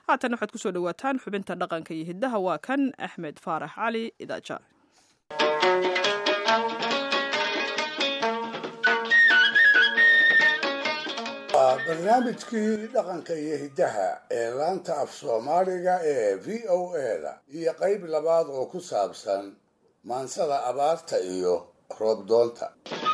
haatan waxaad kusoo dhawaataan xubinta dhaqanka iyo hiddaha waa kan axmed faarax cali idaaja waa barnaamijkii dhaqanka iyo hiddaha ee laanta af soomaaliga ee v o eda iyo qayb labaad oo ku saabsan maansada abaarta iyo roobdoonta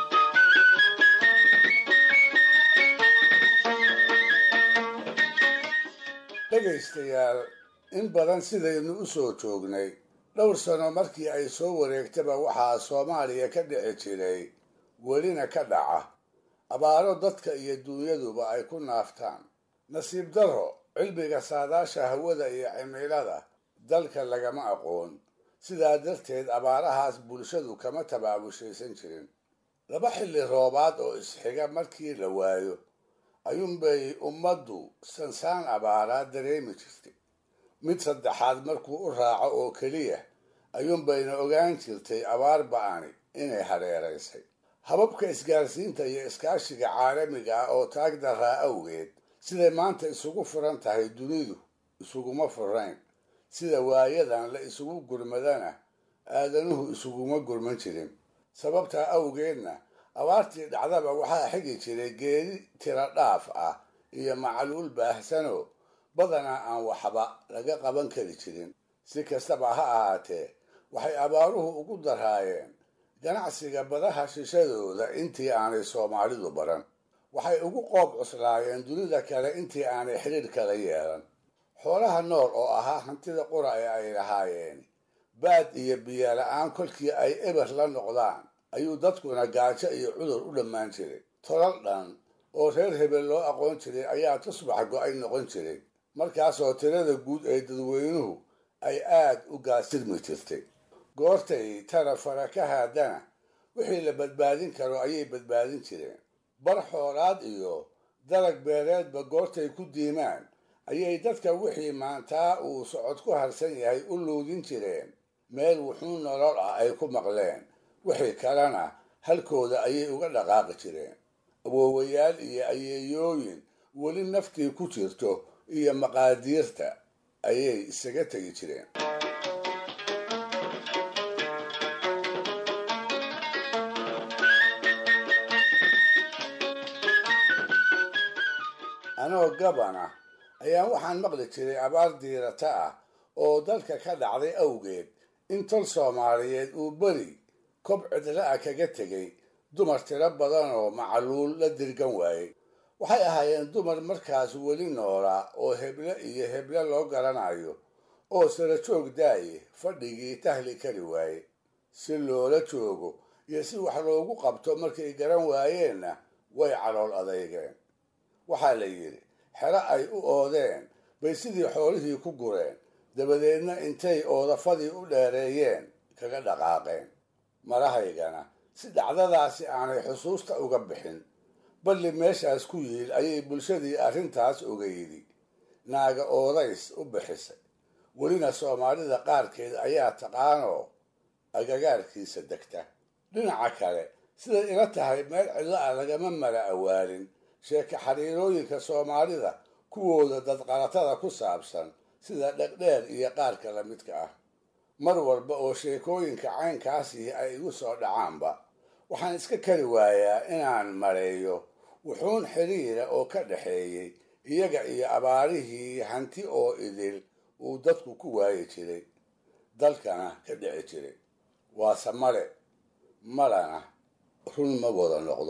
dhegaystayaal in badan sidaynu u soo joognay dhowr sano markii ay soo wareegtaba waxaa soomaaliya ka dhici jiray welina ka dhaca abaaro dadka iyo dunyaduba ay ku naaftaan nasiib darro cilmiga saadaasha hawada iyo cimilada dalka lagama aqoon sidaa darteed abaarahaas bulshadu kama tabaabushaysan jirin laba xilli roobaad oo isxiga markii la waayo ayuunbay ummaddu sansaan abaaraad dareemi jirtay mid saddexaad markuu u raaco oo keliya ayuunbayna ogaan jirtay abaar ba'ani inay hareeraysay hababka isgaarsiinta iyo iskaashiga caalamiga ah oo taag daraa awgeed siday maanta isugu furan tahay dunidu isuguma furayn sida waayadan la isugu gurmadana aadanuhu isuguma gurman jirin sababtaa awgeedna abaartii dhacdaba waxaa xigi jiray geedi tiro dhaaf ah iyo macluul baahsanoo badanaa aan waxba laga qaban kari jirin si kastaba ha ahaatee waxay abaaruhu ugu daraayeen ganacsiga badaha shishadooda intii aanay soomaalidu baran waxay ugu qoob cuslaayeen dunida kale intii aanay xidhiidh kala yeelan xoolaha nool oo ahaa hantida qura ee ay lahaayeen baad iyo biyo la-aan kolkii ay eber la noqdaan ayuu dadkuna gaajo iyo cudur u dhammaan jiray tolal dhan oo reer hebel loo aqoon jiray ayaa tusbax go-ay noqon jiray markaasoo tirada guud ee dadweynuhu ay aad u gaasirmi jirtay goortay tara fara ka haadana wixii la badbaadin karo ayay badbaadin jireen bar xoolaad iyo dalag beereedba goortay ku diimaan ayay dadka wixii maantaa uu socod ku harsan yahay u luudin jireen meel wuxuu nolol ah ay ku maqleen wixii kalena halkooda ayay uga dhaqaaqi jireen awoowayaal iyo ayeeyooyin weli naftii ku jirto iyo maqaadiirta ayay isaga tegi jireen anoo gabana ayaan waxaan maqli jiray abaar diirata ah oo dalka ka dhacday awgeed in tol soomaaliyeed uu beri kob cidla ah kaga tegay dumar tiro badan oo macluul la dirgan waayey waxay ahaayeen dumar markaas weli noolaa oo heble iyo heble loo garanayo oo sara joog daaye fadhigii tahli kari waaye si loola joogo iyo si wax loogu qabto markay garan waayeenna way calool adeygeen waxaa la yidhi xero ay u oodeen bay sidii xoolihii ku gureen dabadeedna intay oodafadii u dheereeyeen kaga dhaqaaqeen marahaygana si dhacdadaasi aanay xusuusta uga bixin balli meeshaas ku yiil ayay bulshadii arrintaas ogeydi naaga oodays u bixisay welina soomaalida qaarkeed ayaa taqaanoo agagaarkiisa degta dhinaca kale siday ila tahay meel cidlo ah lagama mala awaalin sheeka xiriirooyinka soomaalida kuwooda dadqaratada ku saabsan sida dhegdheer iyo qaarka la midka ah mar walba oo sheekooyinka caynkaasii ay igu soo dhacaanba waxaan iska kari waayaa inaan mareeyo wuxuun xiriira oo ka dhaxeeyey iyaga iyo abaarihii hanti oo idil uu dadku ku waayi jiray dalkana ka dhici jiray waase male malana run ma wada noqdo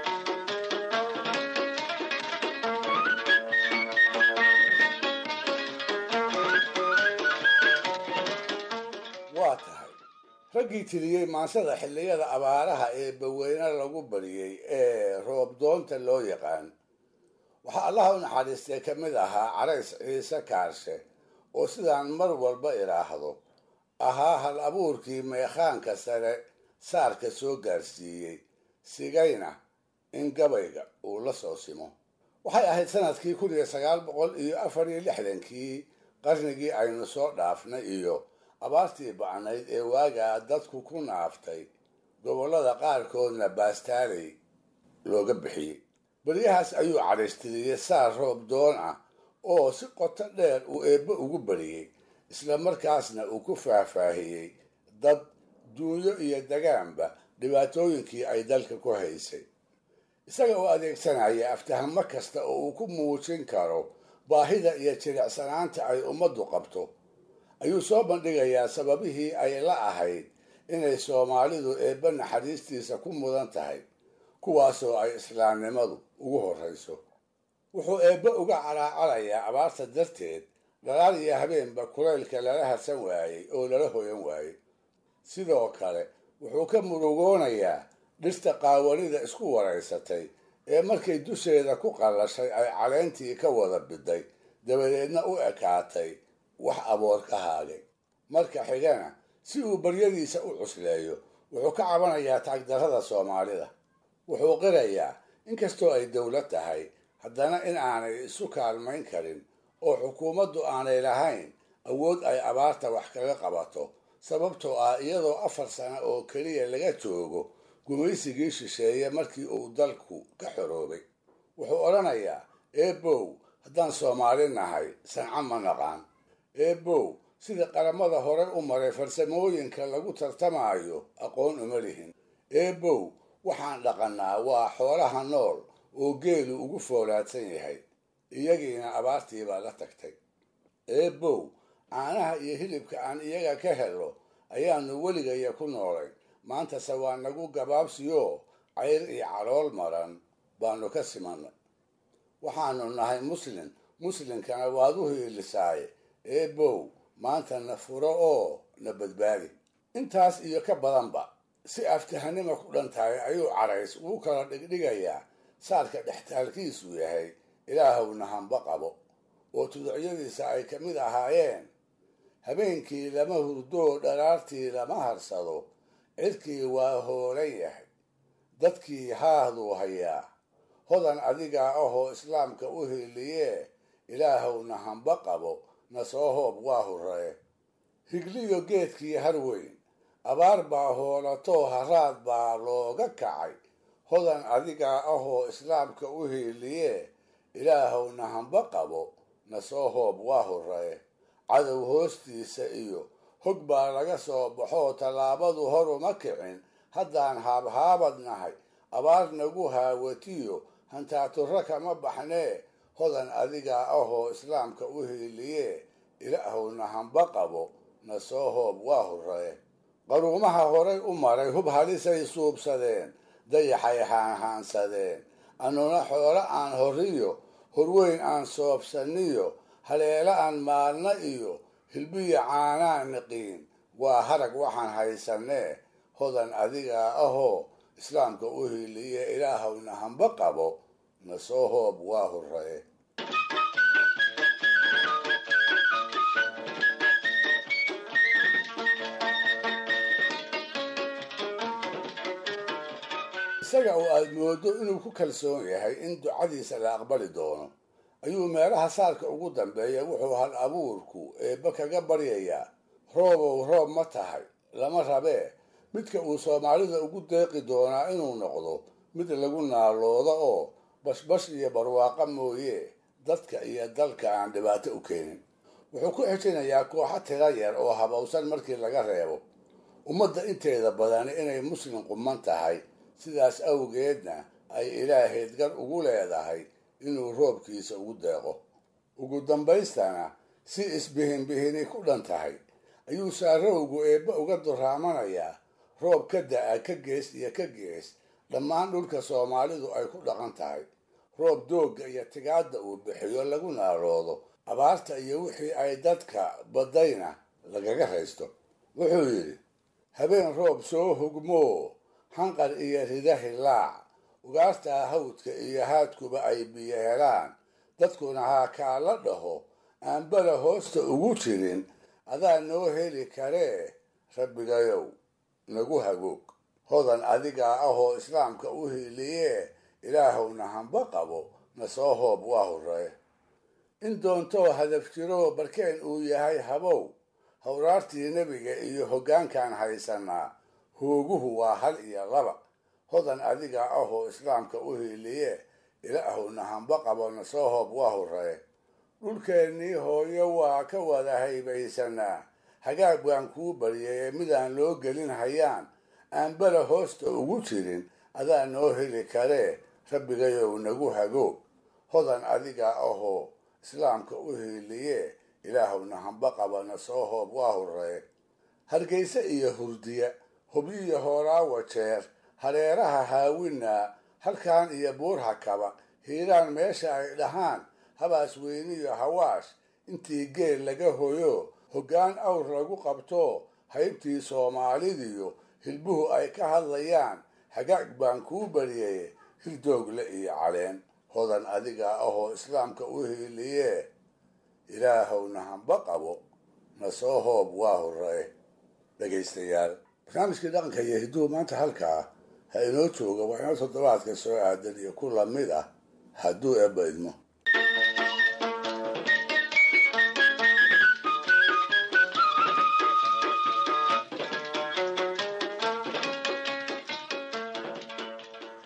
waa tahay raggii tiriyey maansada xilliyada abaaraha ee baweyne lagu bariyey ee roobdoonta loo yaqaan waxaa allaha u naxariistay ka mid ahaa carays ciise kaarshe oo sidaan mar walba idhaahdo ahaa hal abuurkii meekhaanka sare saarka soo gaarsiiyey sigayna in gabayga uu la soo simo waxay ahayd sanadkii kun iyo sagaal boqol iyo afar iyo lixdankii qarnigii aynu soo dhaafnay iyo abaartii ba'nayd ee waagaa dadku ku naaftay gobollada qaarkoodna baastaaley looga bixiyey beryahaas ayuu cadhaystiriyey saar roob doon ah oo si qoto dheer uu eebbe ugu bariyey isla markaasna uu ku faahfaahiyey dad duunyo iyo dagaanba dhibaatooyinkii ay dalka ku haysay isaga oo adeegsanaya aftahamo kasta oo uu ku muujin karo baahida iyo jiricsanaanta ay ummaddu qabto ayuu soo bandhigayaa sababihii ay la ahayd inay soomaalidu eebbe naxariistiisa ku mudan tahay kuwaasoo ay islaamnimadu ugu horrayso wuxuu eebbe uga calaacalayaa abaarta darteed dhalaal iyo habeenba kulaylka lala harsan waayey oo lala hoyan waayey sidoo kale wuxuu ka murugoonayaa dhirta qaawanida isku waraysatay ee markay dusheeda ku qallashay ay caleentii ka wada biday dabadeedna u ekaatay wax aboor ka haagay marka xigana si uu baryadiisa u cusleeyo wuxuu ka cabanayaa taagdarrada soomaalida wuxuu qirayaa inkastoo ay dowlad tahay haddana in aanay isu kaalmayn karin oo xukuumaddu aanay lahayn awood ay abaarta wax kaga qabato sababtoo ah iyadoo afar sano oo keliya laga joogo gumaysigii shisheeye markii uu dalku ka xoroobay wuxuu odhanayaa eebow haddaan soomaali nahay sanco ma naqaan eebow sida qaramada hore u maray farsamooyinka lagu tartamaayo aqoon uma lihin eebow waxaan dhaqannaa waa xoolaha nool oo geelu ugu foolaadsan yahay iyagiina abaartii baa la tagtay eebow caanaha iyo hilibka aan iyaga ka helo ayaanu weligaya ku noolay maantase waa nagu gabaabsiyoo cayr iyo calool maran baanu ka simannay waxaanu nahay muslin muslinkana waad u hiilisaaye eebow maanta na furo oo na badbaadi intaas iyo ka badanba si aftahanima ku dhan tahay ayuu carays ugu kala dhigdhigayaa saarka dhextaalkiisu yahay ilaahowna hamba qabo oo tuducyadiisa ay ka mid ahaayeen habeenkii lama hurdoo dharaartii lama harsado cirkii waa hoolan yahay dadkii haahduu hayaa hodan adigaa ahoo islaamka u hiiliyee ilaahowna hamba qabo na soo hoob waa horree higliyo geedkii har weyn abaar baa hoolatoo haraad baa looga kacay hodan adigaa ahoo islaamka u hiiliyee ilaahowna hamba qabo na soo hoob waa horree cadow hoostiisa iyo hog baa laga soo baxoo tallaabadu horuma kicin haddaan haabhaabad nahay abaar nagu haawatiyo hantaaturro kama baxnee hodan adigaa ahoo islaamka u hiiliyee ilaahowna hamba qabo na soo hoob waa horree qaruumaha horay u maray hub halisay suubsadeen dayaxay haanhaansadeen annuna xoolo aan horriyo horweyn aan soobsaniyo haleelo aan maalna iyo hilbiyo caanaan niqiin waa harag waxaan haysanee hodan adigaa ahoo islaamka u hiiliye ilaahowna hamba qabo na soo hoob waa horree isaga oo aad moodo inuu ku kalsoon yahay in ducadiisa la aqbali doono ayuu meelaha saarka ugu dambeeya wuxuu hal abuurku eebbe kaga baryayaa roobow roob ma tahay lama rabee midka uu soomaalida ugu deeqi doonaa inuu noqdo mid lagu naaloodo oo bashbash iyo barwaaqo mooye dadka iyo dalka aan dhibaato u keenin wuxuu ku xejinayaa kooxo tira yar oo habowsan markii laga reebo ummadda inteeda badani inay muslim quman tahay sidaas awgeedna ay ilaahayd gar ugu leedahay inuu roobkiisa ugu deeqo ugu dambaystana si isbihinbihini ku dhan tahay ayuu saarowgu eebbe uga duraamanayaa roob ka da-a ka gees iyo ka gees dhammaan dhulka soomaalidu ay ku dhaqan tahay roob doogga iyo tigaadda uu bixiyo lagu naaloodo abaarta iyo wixii ay dadka badayna lagaga haysto wuxuu yidhi habeen roob soo hugmoo hanqar iyo rida hilaac ugaartaa hawdka iyo haadkuba ay biyo helaan dadkuna haa kaa la dhaho aan bala hoosta ugu jirin adaa noo heli karee rabbigayow nagu hagoog hodan adigaa ahoo islaamka u hiiliyee ilaahowna hamba qabo na soo hoob waa horree in doontoo hadaf jiroo barkeen uu yahay habow hawraartii nebiga iyo hoggaankaan haysanaa hooguhu waa hal iyo laba hodan adiga ahoo islaamka u hiiliye ilaahowna hamba qabo na soo hoob waa horree dhulkeennii hooyo waa ka wada haybaysanaa hagaag baan kuu baryay ee midaan loo gelin hayaan aan bela hoosta ugu jirin adaa noo heli karee rabbigayow nagu hago hodan adiga ahoo islaamka u hiiliye ilaahowna hamba qabana soo hoob waa horree hargayse iyo hurdiya hubyiyo hooraawa jeer hareeraha haawinaa halkaan iyo buurha kaba hiiraan meesha ay dhahaan habaas weyniyo hawaash intii geel laga hoyo hoggaan awr lagu qabto haybtii soomaalidiyo hilbuhu ay ka hadlayaan hagaag baan kuu bariyay hirdoogle iyo caleen hodan adiga ahoo islaamka u hiiliye ilaahowna hamba qabo na soo hoob waa horree dhegaystayaal barnaamijkii dhaqanka iyo hidduhu maanta halkaa ha inoo jooga waa inoo toddobaadka soo aadan iyo ku lamid ah hadduu eebba idmo